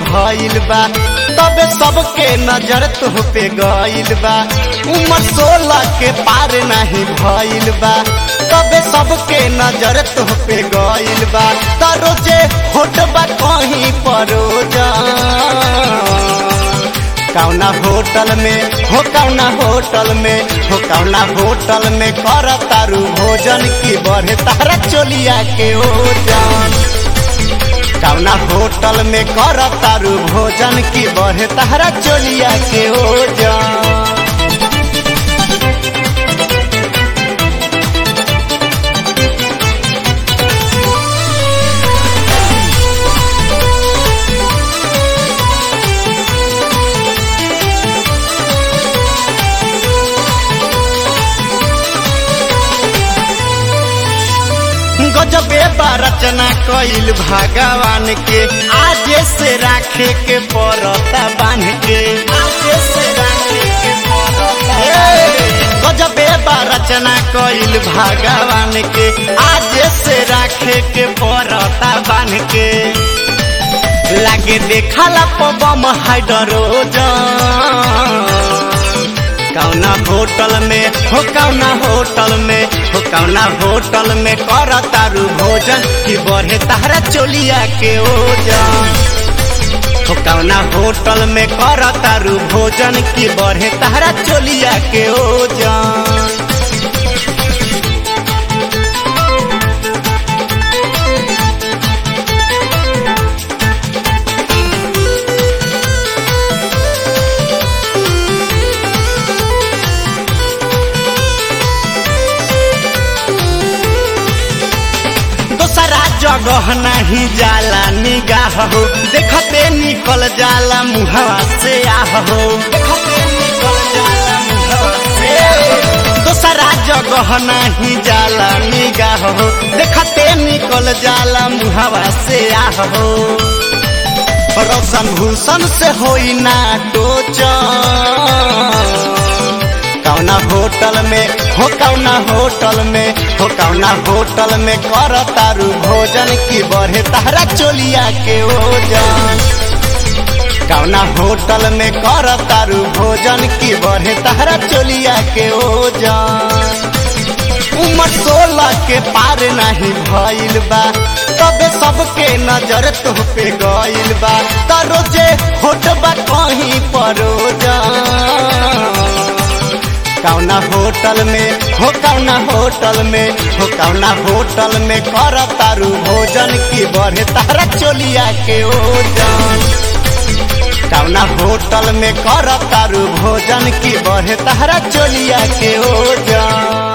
भइल बा तबे सबके नजर तुह पे गइल बा उम्र सोलह के पार नहीं भइल बा तबे सबके नजर तुह पे गइल बा तरोजे होट बा कहीं परोजा कौना होटल में हो कौना होटल में हो कौना होटल में कर तारू भोजन की बढ़े तारा चोलिया के ओजन कौना होटल में कर तारू भोजन की बढ़े तारा चोलिया के ओजन गजबे बा रचना कइल भगवान के आजे से राखे के पड़ता बांध के आजे से राखे के पड़ता गजबे बा रचना कइल भगवान के आजे से राखे के पड़ता बांध के लागे देखला पबम हाइड्रोजन कौना होटल में हो कौना होटल में हो कौना होटल में कर तारू भोजन कि बढ़े तारा चोलिया के ओजन हो कौना होटल में कर तारू भोजन कि बढ़े तारा चोलिया के ओजन दोसरा जगह नहीं जाला निगाह हो देखते निकल जाला मुहवा से आह हो देखते निकल जाला मुहवा से दोसरा जगह नहीं जाला निगाह हो देखते निकल जाला मुहवा से आह हो रोशन भूषण से होई ना टोचन कौना होटल में हो कौना होटल में हो कौना होटल में कर तारू भोजन की बढ़े तारा चोलिया के ओजन कौना होटल में कर तारू भोजन की बढ़े तारा चोलिया के ओजन उम्र सोलह के पार नहीं भइल बा तबे सबके नजर तुह पे गइल बा तरोजे होट बा कहीं परोजन कौना होटल में हो कौना होटल में हो कौना होटल में कर तारू भोजन की बढ़े तारा चोलिया के ओजन कौना होटल में कर तारू भोजन की बढ़े तारा चोलिया के ओजन